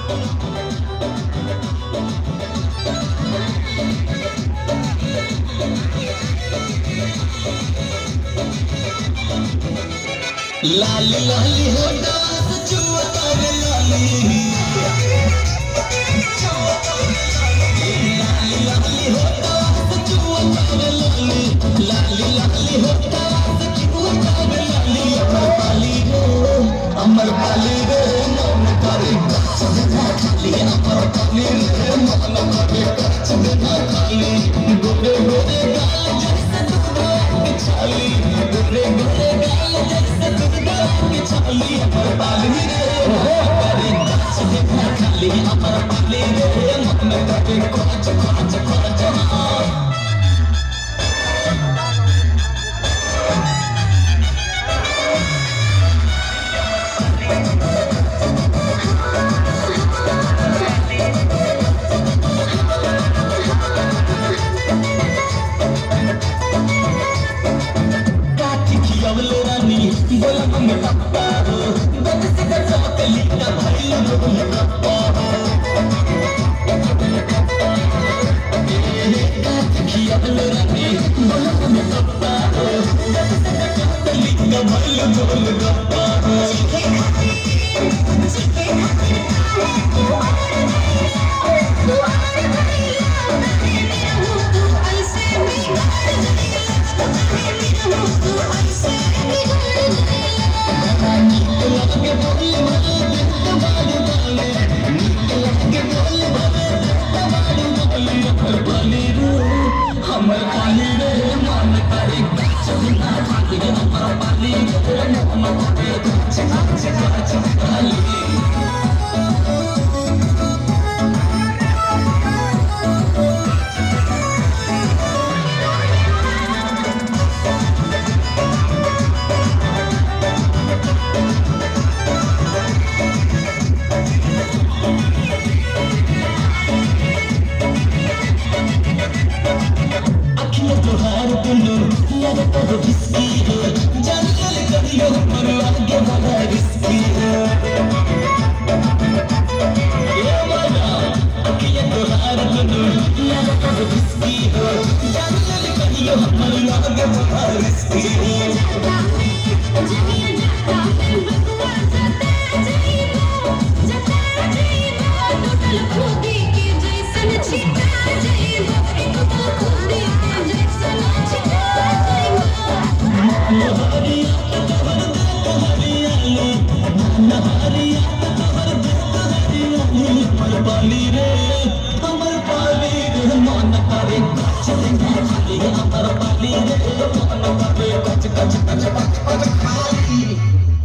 लाली लाली होता जुआ तारे लाली लाली लाली होता जुआ तारे लाली लाली लाली होता जुआ तारे लाली अमर पाली रे अमर पाली रे मन करे कच्छ बिना खाली अमर पाली रे मन करे कच्छ बिना खाली गोरे गोरे गाल जैसे दूध की छाली गोरे गोरे गाल जैसे दूध की छाली अमर पाली रे मन करे कच्छ बिना खाली अमर पाली रे मन करे कच्छ कच्छ कच्छ हाँ काठी खियावले रानी बोला मम्मी पप्पा हो दस से दस चौकली का भाई मम्मी पप्पा काठी खियावले रानी बोला मम्मी पप्पा हो दस से दस चौकली का भाई मम्मी पप्पा हो रानी के लगे बोल भले तबाड़ू बोले के लगे बोल भले तबाड़ू बोले हमर पाली रे हमर पाली रे मन करे कच्छ बिना खाली हमर पाली रे मन करे कच्छ कच्छ कच्छ पाली अखियाँ तुहार दुनू लगे तो बिस्की है जान ले करियो पर आगे वाला रिस्की है ये वाला अखियाँ तुहार दुनू लगे तो बिस्की है जान ले करियो पर आगे वाला रिस्की है नहारिया तोहर देख हरियाली नहारिया तोहर देख हरियाली हमर पाली रे हमर पाली रे मन करे कच्छ बिना खाली हमर पाली रे मन करे कच्छ कच्छ कच्छ कच्छ कच्छ खाली